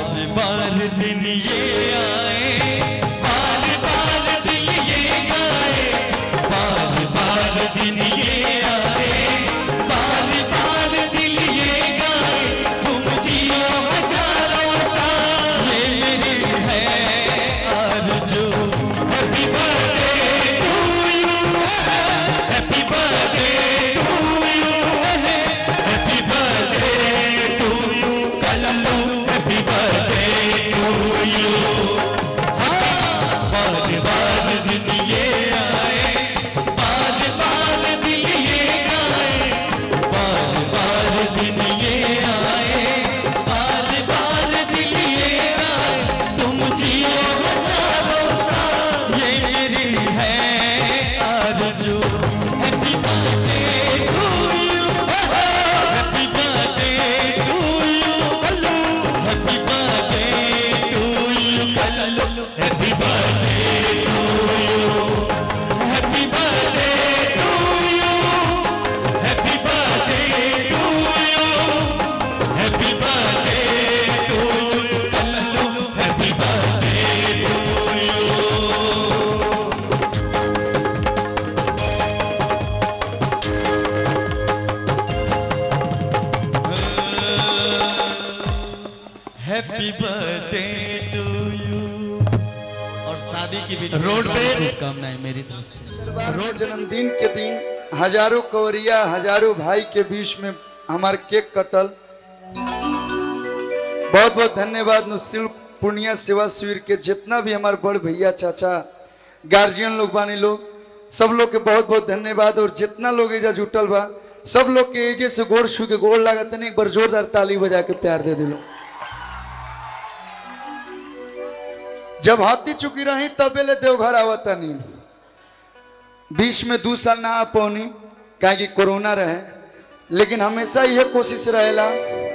बार बार दिन ये आए बार बार दिल ये गाए बार बार दिन ये आए बार बार दिल ये गाए तुम जियो हजारों साल ये मेरी है आरज़ू happy birthday to you happy birthday to you happy birthday to you Kallu happy birthday to you बाद बाद दिन ये आए बाद बाद दिल ये गाए बाद बाद दिन ये आए बाद बाद दिल ये गाए तुम जियो हजारों साल ये मेरी है आरज़ू happy birthday to you happy birthday to you Kallu happy birthday to you Kallu happy birthday to you happy birthday to you happy birthday to you happy birthday to you Kallu happy birthday to you happy birthday to you और शादी की भी road पे- शुभकामनाएं मेरी तरफ से रोज जन्मदिन के दिन हजारों कवरिया हजारों भाई के बीच में हमार केक कटल बहुत बहुत धन्यवाद नुसिल पूर्णिया सेवा शिविर के जितना भी हमारे बड़ भैया चाचा गार्जियन लोग बानी लोग सब लोग के बहुत बहुत धन्यवाद और जितना लोग एजा जुटल बा सब लोग के एजे से गोड़ छू के गोड़ लागत नहीं एक बार जोरदार ताली बजा के प्यार दे दिलो जब हाथी चुकी रही तब ले देवघर आवता नहीं बीच में दो साल ना आ पौनी काहे कि कोरोना रहे लेकिन हमेशा यह कोशिश रहेला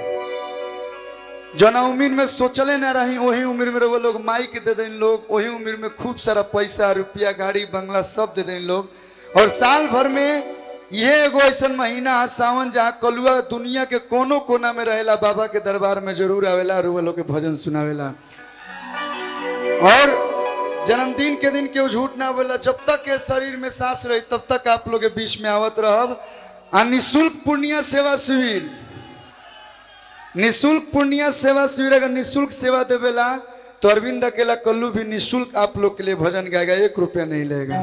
जना उम्र में सोचले ना रही वही उम्र में वो लोग माइक दे दें लोग वही उम्र में खूब सारा पैसा रुपया गाड़ी बंगला सब दे दें लोग और साल भर में यह एगो ऐसा महीना है सावन जहाँ कलुआ दुनिया के कोनो कोना में रहेला बाबा के दरबार में जरूर आवेला और वो लोग के भजन सुनावेला और जन्मदिन के दिन केहू झूठ ना बोला जब तक के शरीर में सांस रही तब तक आप लोग के बीच में आवत रहब आ निःशुल्क पूर्णिया सेवा शिविर निःशुल्क पूर्णिया सेवा शिविर अगर निःशुल्क सेवा देवेला तो अरविंद अकेला कल्लू भी निःशुल्क आप लोग के लिए भजन गाएगा एक रुपया नहीं लेगा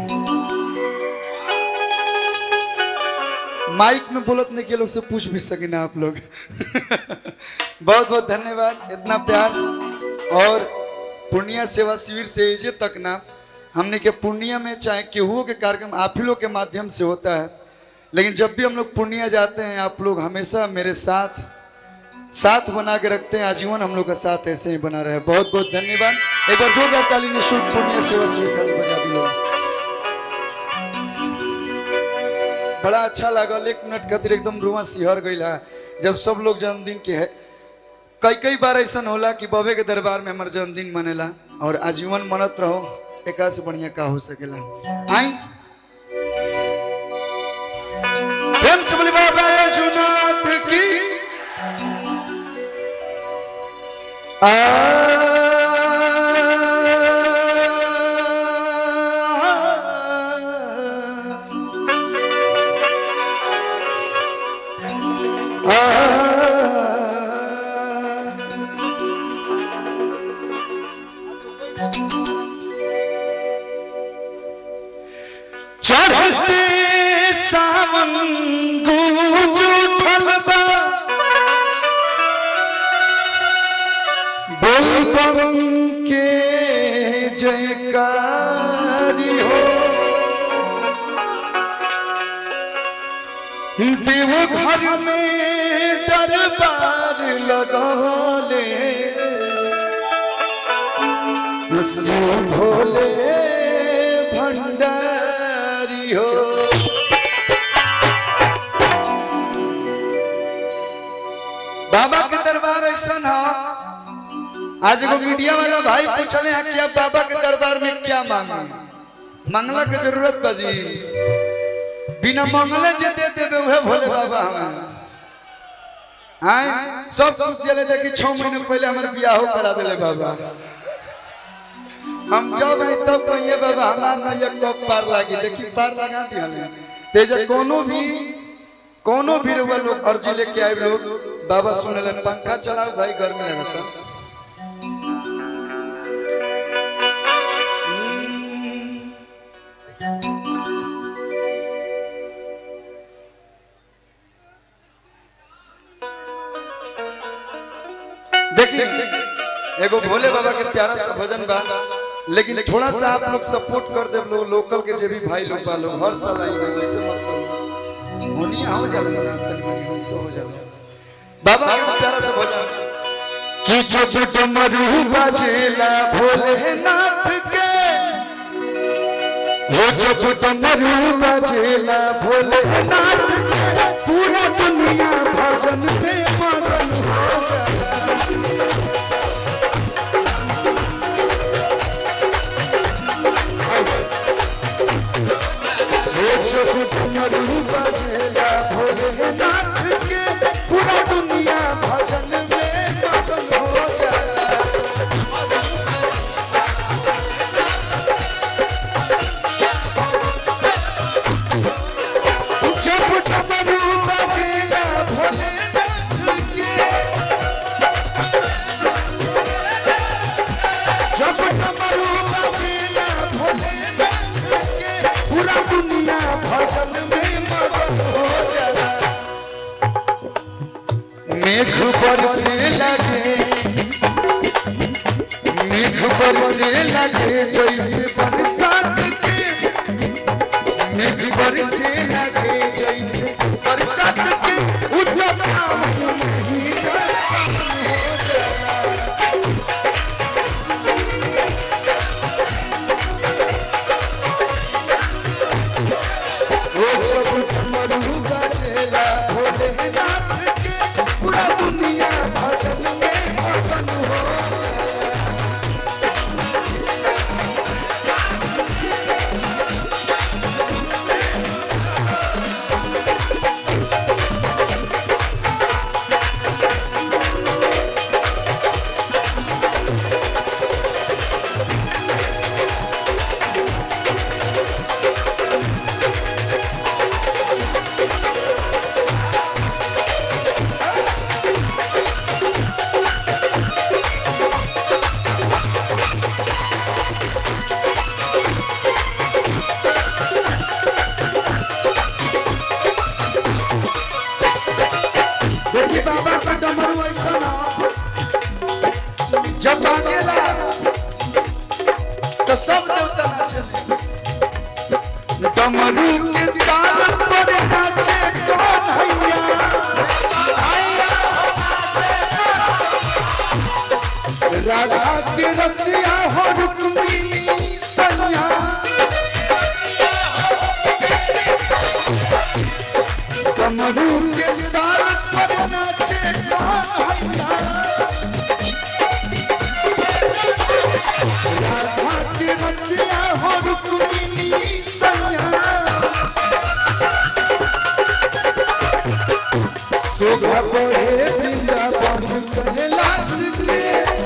माइक में बोलत नहीं के लोग से पूछ भी सके ना आप लोग बहुत बहुत धन्यवाद इतना प्यार और पूर्णिया सेवा शिविर से एजे तक ना हमने के पूर्णिया में चाहे केहुओं के कार्यक्रम आप ही लोग के माध्यम से होता है लेकिन जब भी हम लोग पूर्णिया जाते हैं आप लोग हमेशा मेरे साथ साथ बना के रखते हैं आजीवन हम लोग का साथ ऐसे ही बना रहे बहुत बहुत धन्यवाद एक बार जोरदार ताली ने शुभ पूर्णिया सेवा शिविर का बजा दिया बड़ा अच्छा लागल एक मिनट खातिर एकदम रुआ सिहर गई जब सब लोग जन्मदिन के है कई कई बार ऐसा होला कि बबे के दरबार में हमार जन्मदिन मनेला और आजीवन मनत रहो एक से बढ़िया का हो सकेला आई प्रेम से बोली बाबा यशुनाथ की चढ़ते सावन गूंज उठल बा बोलबम के जयकारी हो देवघर में दरबार लगौले शिव भोले भंडारी हो बाबा के दरबार ऐसा ना आज एगो मीडिया वाला भाई पूछले हैं कि आप बाबा के दरबार में क्या मांगे मंगला के जरूरत बाजी बिना मंगले जे दे देबे उहे भोले बाबा हमें आए सब कुछ दिले देखी छह महीने पहले हमारे बियाह करा दिले बाबा हम जब आई तब कहिए बाबा हमार नैया कब पार लागी देखी पार लगा दिया तेज कोनो भी कोनो भी रुआ लोग अर्जी लेके आए लोग बाबा सुने ले पंखा चलाओ भाई गर्मी लगता देखिए एगो भोले बाबा के प्यारा सा भजन बा लेकिन थोड़ा सा आप लोग सपोर्ट कर दे लोग लोकल के जे भी भाई लोग बा लोग हर साल आई ना ऐसे मत करो होनी हो जाला ना तनी मनी हमसे हो जाला बाबा के प्यारा सा भजन कि जब डमरू बजेला भोलेनाथ के हो जब डमरू बजेला भोलेनाथ के पूरा दुनिया भजन पे मगन हो जाला हे जब डमरू बजेला भोलेनाथ के पूरा दुनिया भजन में मगन हो जाला जब डमरू बजेला भोलेनाथ के जब डमरू बजेला भोलेनाथ के पूरा दुनिया भजन में मगन हो जाला मेघ बरसे लगे मेघ बरसे लगे जैसे बरसात के मेघ बरसे लगे जैसे बरसात के उद्यम नहीं दर्शन हो जाला ओ जब डमरू बजेला भोलेनाथ के पूरा दुनिया भजन में मगन हो देखी बाबा का डमरू ऐसा ना जब बाजेला तो सब देवता नाचे डमरू के ताल पर नाचे कौन हैया राधा के रसिया हो रुक्मिणी सैया डमरू के ताल पर नाचे कौन हैया राधा के रसिया हो रुक्मिणी सैया शोभा बढ़े वृंदावन कैलाश के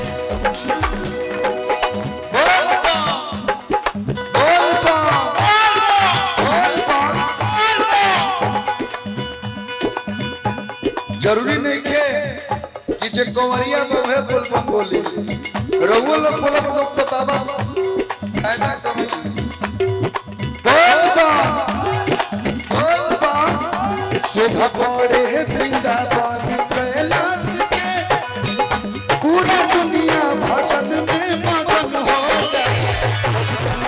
बोल बा, बोल बा, बोल बा, बोल बा। जरूरी नहीं के कि जे कंवरिया में वह बोलबम बोली रघुओ लोग बोलब लोग तो बाबा फायदा कमी बोल बा, बोल बा, शोभा बढ़े वृंदावन कैलाश के पूरा दुनिया भजन में मगन हो जाए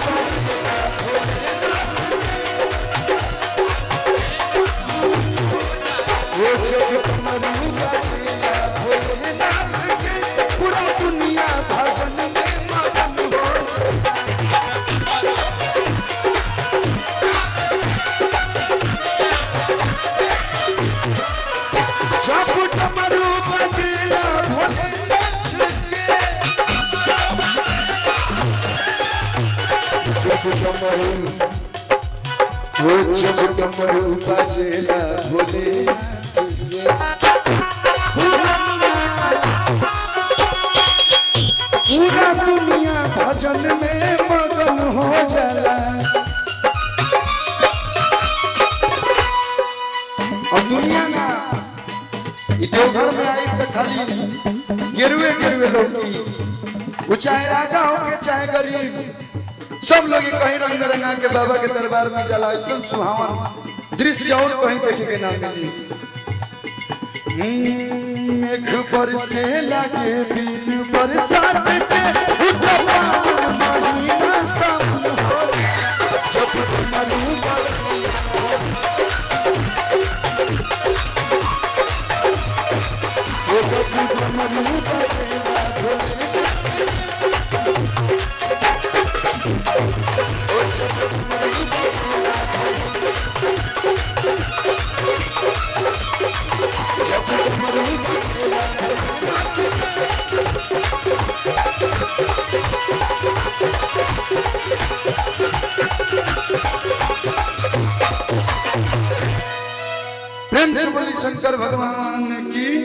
वो जब कमरू बजेला भोलेनाथ के पूरा दुनिया भजन में मगन हो जाए जब डमरू बजेला भोलेनाथ के जब डमरू वो जब डमरू बजेला भोलेनाथ के देवघर में आई तो खाली गिरुए गिरुए लोग वो चाहे राजा हो के चाहे गरीब सब लोग ही कहीं रंग रंगा के बाबा के दरबार में जला ऐसा सुहावन दृश्य और कहीं देखे के ना मिली हम्म, मेघ बरसे लगे बिन बरसात के उतवा महीना सावन हो जब मनु बर वो जब मनु बजेला प्रेम से बोली शंकर भगवान की